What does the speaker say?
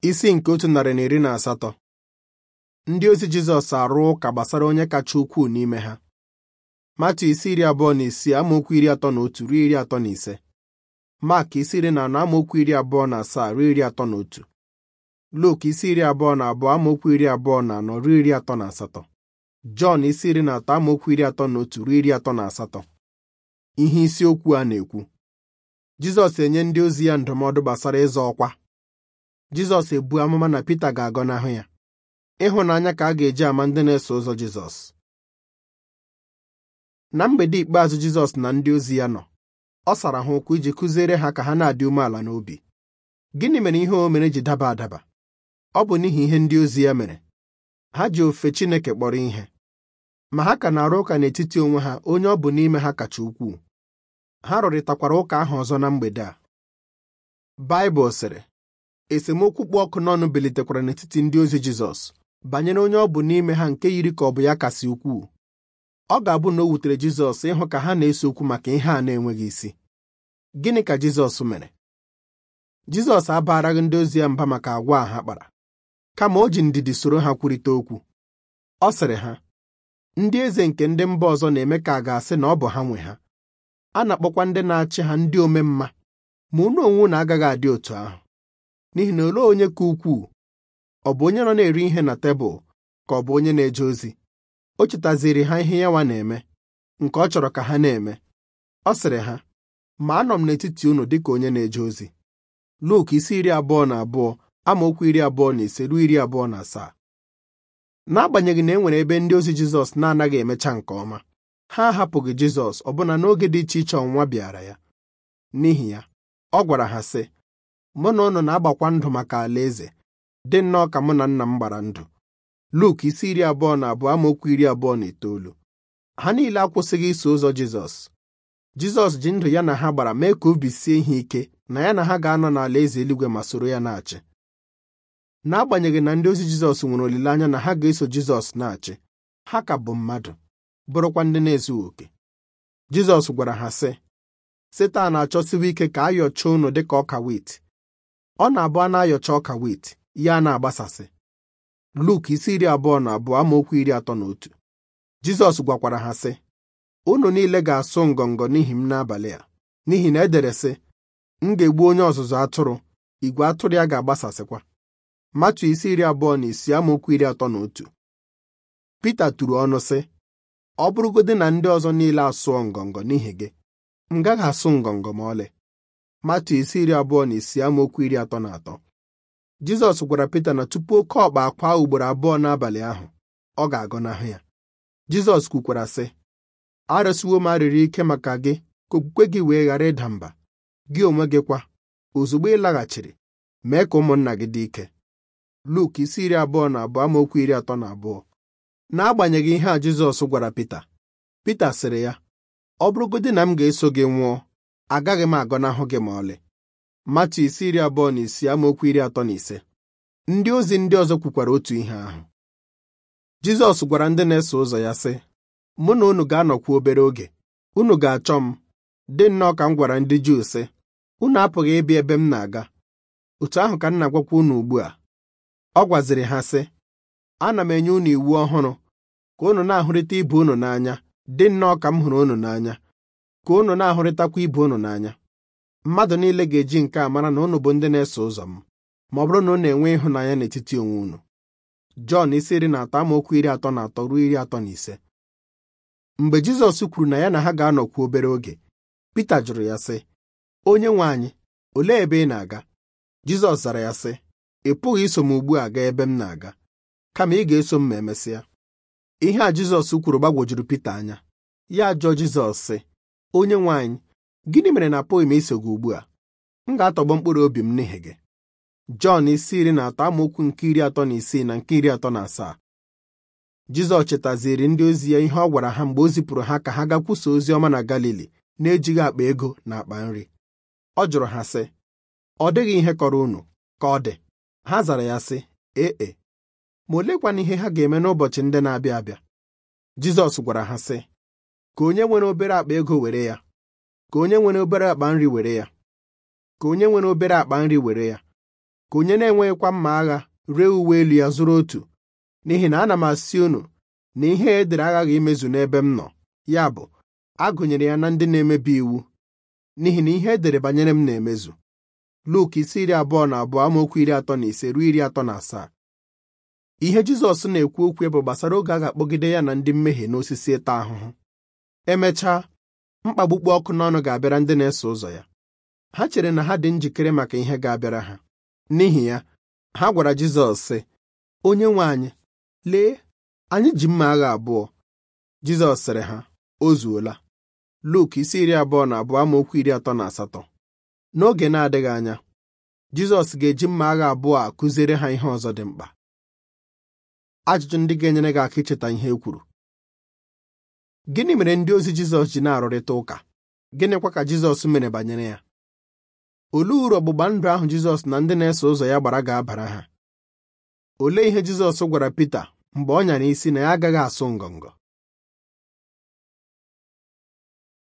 isi nke otu narị na iri na asatọ ndị ozi Jizọs arụ ụka gbasara onye kacha ukwuu n'ime ha Matu isi iri abụọ na isii amaokwu iri atọ na otu ruo iri atọ na ise Mak isi iri na anọ amaokwu iri abụọ na asaa ruo iri atọ na otu Luk isi iri abụọ na abụọ amaokwu iri abụọ na anọ ruo iri atọ na asatọ Jọn isi iri na atọ amaokwu iri atọ na otu ruo iri atọ na asatọ ihe isiokwu a na-ekwu Jizọs enye ndị ozi ya ndụmọdụ gbasara ịzọ ọkwa Jizọs ebu amụma na Pita ga-agọnahụ ya ịhụnanya ka a ga-eji ama ndị na-eso ụzọ Jizọs na mgbede ikpeazụ Jizọs na ndị ozi ya nọ ọ sara ha ụkwụ iji kụziere ha ka ha na-adị umeala n'obi gịnị mere ihe o mere ji daba adaba ọ bụ n'ihi ihe ndị ozi ya mere ha ji ofe Chineke kpọrọ ihe ma ha ka na-arụ ụka n'etiti onwe ha onye ọ bụ n'ime ha kacha ukwuu ha rụrịtakwara ụka ahụ ọzọ na mgbede a Baịbụl sịrị esemokwu kpụ ọkụ n'ọnụ bilitekwara n'etiti ndị ozi Jizọs banyere onye ọ bụ n'ime ha nke yiri ka ọ bụ ya kasị ukwuu ọ ga-abụ na o wutere Jizọs ịhụ ka ha na-ese okwu maka ihe a na-enweghị isi gịnị ka Jizọs mere Jizọs abaraghị ndị ozi ya mba maka agwa a ha kpara kama o ji ndidi soro ha kwurịta okwu ọ sịrị ha ndị eze nke ndị mba ọzọ na-eme ka a ga-asị na ọ bụ ha nwe ha a na-akpọkwa ndị na-achị ha ndị omemma ma unu onwe unu agaghị adị otu ahụ n'ihi na olee onye ka ukwuu ọ bụ onye nọ na-eri ihe na tebụl ka ọ bụ onye na-eje ozi o chetaziri ha ihe ya nwa na-eme nke ọ chọrọ ka ha na-eme ọ sịrị ha ma anọ m n'etiti unu dịka onye na-eje ozi Luk isi iri abụọ na abụọ amaokwu iri abụọ na ise ruo iri abụọ na asaa n'agbanyeghị na e nwere ebe ndị ozi Jizọs na-anaghị emecha nke ọma ha ahapụghị Jizọs ọbụna n'oge dị iche iche ọnwụnwa bịara ya n'ihi ya ọ gwara ha sị mụ na unu na-agbakwa ndụ maka alaeze dị nnọọ ka mụ na nna m gbara ndụ Luk isi iri abụọ na abụọ amaokwu iri abụọ na itoolu ha niile akwụsịghị iso ụzọ Jizọs Jizọs ji ndụ ya na ha gbara mee ka obi sie ihe ike na ya na ha ga-anọ n'alaeze eluigwe ma soro ya na-achị n'agbanyeghị na ndị ozi Jizọs nwere olileanya na ha ga-eso Jizọs na-achị ha ka bụ mmadụ bụrụkwa ndị na-ezughị oke Jizọs gwara ha sị Setan na-achọsiwa ike ka a yọchaa unu dịka ọka wit ọ na-abụ a na-ayọcha ọka wit ya na-agbasasị Luk isi iri abụọ na abụọ amaokwu iri atọ na otu Jizọs gwakwara ha sị unu niile ga-asụ ngọngọ n'ihi m n'abalị a n'ihi na edere sị m ga-egbu onye ọzụzụ atụrụ igwe atụrụ ya ga-agbasasịkwa Matu isi iri abụọ na isii amaokwu iri atọ na otu Pita turu ọnụ sị ọ bụrụgodị na ndị ọzọ niile asụọ ngọngọ n'ihi gị m gaghị asụ ngọngọ ma ọlị Matu isi iri abụọ na isii amaokwu iri atọ na atọ Jizọs gwara Pita na tupu oke ọkpa akwa ugboro abụọ n'abalị ahụ ọ ga-agọnahụ ya Jizọs kwukwara sị arịọsiwo m arịrị ike maka gị ka okwukwe gị wee ghara ịda mba gị onwe gị kwa ozugbo ị laghachiri mee ka ụmụnna gị dị ike Luk isi iri abụọ na abụọ amaokwu iri atọ na abụọ n'agbanyeghị ihe a Jizọs gwara Pita Pita sịrị ya ọ bụrụgodị na m ga-eso gị nwụọ agaghị m agọnahụ gị ma ọlị Matu isi iri abụọ na isii amaokwu iri atọ na ise ndị ozi ndị ọzọ kwukwara otu ihe ahụ Jizọs gwara ndị na-eso ụzọ ya sị mụ na unu ga-anọkwu obere oge unu ga-achọ m dị nnọọ ka m gwara ndị Juu sị unu apụghị ịbịa ebe m na-aga otu ahụ ka m na-agwakwa unu ugbu a ọ gwaziri ha sị ana m enye unu iwu ọhụrụ ka unu na-ahụrịta ibe unu n'anya dị nnọọ ka m hụrụ unu n'anya ka unu na-ahụrịtakwa ibe unu n'anya mmadụ niile ga-eji nke a mara na unu bụ ndị na-eso ụzọ m ma ọ bụrụ na unu enwe ịhụnanya n'etiti onwe unu Jọn isi iri na atọ amaokwu iri atọ na atọ ruo iri atọ na ise mgbe Jizọs kwuru na ya na ha ga-anọkwu obere oge Pita jụrụ ya sị onye nwe anyị olee ebe ị na-aga Jizọs zara ya sị ị pụghị iso m ugbu a gaa ebe m na-aga kama ị ga-eso m ma emesịa ihe a Jizọs kwuru gbagwojuru Pita anya ya jụọ Jizọs sị onye nwe anyị gịnị mere na apụghị m iso gị ugbu a m ga-atọgbọ mkpụrụ obi m n'ihi gị Jọn isi iri na atọ amaokwu nke iri atọ na isii na nke iri atọ na asaa Jizọs chetaziri ndị ozi ya ihe ọ gwara ha mgbe o zipụrụ ha ka ha gakwuso ozi ọma na Galili na-ejighị akpa ego na akpa nri ọ jụrụ ha sị ọ dịghị ihe kọrọ unu ka ọ dị ha zara ya sị ee ma olekwana ihe ha ga-eme n'ụbọchị ndị na-abịa abịa Jizọs gwara ha sị ka onye nwere obere akpa ego were ya ka onye nwere obere akpa nri were ya ka onye nwere obere akpa nri were ya ka onye na-enweghịkwa mma agha ree uwe elu ya zụrụ otu n'ihi na ana m asị unu na ihe e dere aghaghị imezu n'ebe m nọ ya bụ a gụnyere ya na ndị na-emebi iwu n'ihi na ihe e dere banyere m na-emezu Luk isi iri abụọ na abụọ amaokwu iri atọ na ise ruo iri atọ na asaa ihe Jizọs na-ekwu okwu bụ gbasara oge a ga-akpọgide ya na ndị mmehie n'osisi ịta ahụhụ emechaa mkpagbu kpụ ọkụ n'ọnụ ga-abịara ndị na-eso ụzọ ya ha chere na ha dị njikere maka ihe ga-abịara ha n'ihi ya ha gwara Jizọs sị onye nwe anyị lee anyị ji mma agha abụọ Jizọs sịrị ha o zuola Luk isi iri abụọ na abụọ amaokwu iri atọ na asatọ n'oge na-adịghị anya Jizọs ga-eji mma agha abụọ a kụziere ha ihe ọzọ dị mkpa ajụjụ ndị ga-enyere gị aka icheta ihe e kwuru gịnị mere ndị ozi Jizọs ji na-arụrịta ụka gịnịkwa ka Jizọs mere banyere ya olee uru ọgbụgba ndụ ahụ Jizọs na ndị na-eso ụzọ ya gbara ga-abara ha olee ihe Jizọs gwara Pita mgbe ọ nyara isi na ya agaghị asụ ngọngọ